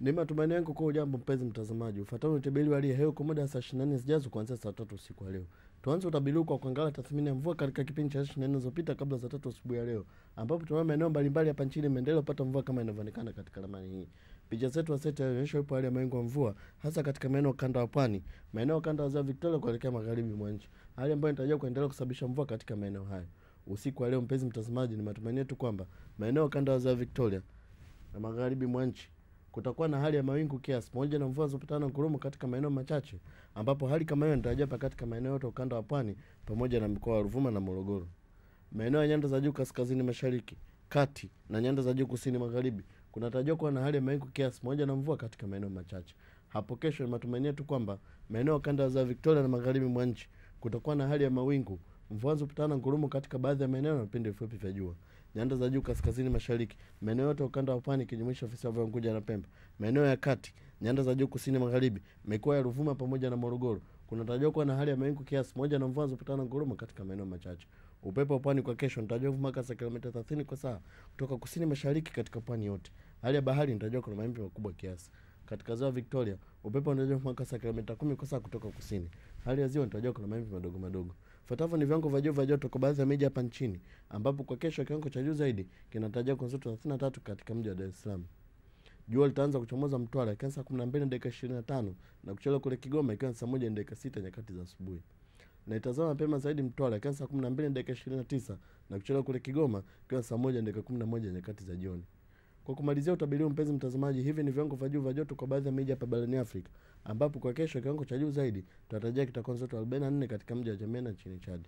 Ni matumaini yangu kwa ujambo mpenzi mtazamaji. Ufuatao ni utabiri wa hali ya hewa kwa muda wa saa 24 zijazo kuanzia saa tatu usiku wa leo. Tuanze utabiri huu kwa kuangalia tathmini ya mvua katika kipindi cha saa 24 zilizopita kabla saa tatu asubuhi ya leo, ambapo tunaona maeneo mbalimbali hapa nchini yameendelea kupata mvua kama inavyoonekana katika ramani hii. Picha zetu wa seti inaonyesha upo hali ya mawingu ya mvua hasa katika maeneo kanda wa pwani, maeneo kanda ya ziwa Victoria kuelekea magharibi mwa nchi, hali ambayo inatarajiwa kuendelea kusababisha mvua katika maeneo hayo. Usiku wa leo, mpenzi mtazamaji, ni matumaini yetu kwamba maeneo kanda ya ziwa Victoria na magharibi mwa nchi kutakuwa na hali ya mawingu kiasi pamoja na mvua zilizopitana na ngurumo katika maeneo machache, ambapo hali kama hiyo inatarajiwa pa katika maeneo yote ukanda wa pwani pamoja na mikoa ya Ruvuma na Morogoro. Maeneo ya nyanda za juu kaskazini mashariki, kati na nyanda za juu kusini magharibi kunatarajiwa kuwa na hali ya mawingu kiasi pamoja na mvua katika maeneo machache. Hapo kesho, ni matumaini yetu kwamba maeneo ya kanda za Victoria na magharibi mwa nchi kutakuwa na hali ya mawingu, mvua zilizopitana na ngurumo katika baadhi ya maeneo na vipindi vifupi vya jua nyanda za juu kaskazini mashariki, maeneo yote ukanda wa pwani ikijumuisha visiwa vya Unguja na Pemba, maeneo ya kati, nyanda za juu kusini magharibi, mikoa ya Ruvuma pamoja na Morogoro kunatarajiwa kuwa na hali ya mawingu kiasi moja na mvua zilizopitana na ngurumo katika maeneo machache. Upepo wa pwani kwa kesho unatarajiwa kuvuma kasi ya kilomita 30 kwa saa kutoka kusini mashariki katika pwani yote. Hali ya bahari inatarajiwa kuwa na mawimbi makubwa kiasi. Katika ziwa Victoria, upepo unatarajiwa kuvuma kasi ya kilomita 10 kwa saa kutoka kusini. Hali ya ziwa inatarajiwa kuwa na mawimbi madogo madogo. Fuatavyo ni viwango vya juu vya joto kwa baadhi ya miji hapa nchini, ambapo kwa kesho kiwango cha juu zaidi kinatarajiwa kuanzia 33 katika mji wa Dar es Salaam. Jua litaanza kuchomoza Mtwara ikiwa saa 12 na dakika 25 na kuchelewa kule Kigoma ikiwa saa 1 na dakika 6 nyakati za asubuhi. Na itazama mapema zaidi Mtwara ikiwa saa 12 na dakika 29 na kuchelewa kule Kigoma ikiwa saa 1 na dakika 11 nyakati za jioni. Kwa kumalizia utabiri, mpenzi mtazamaji, hivi ni viwango vya juu vya joto kwa baadhi ya miji hapa barani Afrika, ambapo kwa kesho kiwango cha juu zaidi tunatarajia kitakuwa joto 44 katika mji wa Jamena nchini Chad.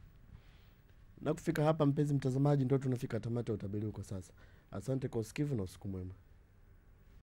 Na kufika hapa, mpenzi mtazamaji, ndio tunafika tamati ya utabiri kwa sasa. Asante kwa usikivu na usiku mwema.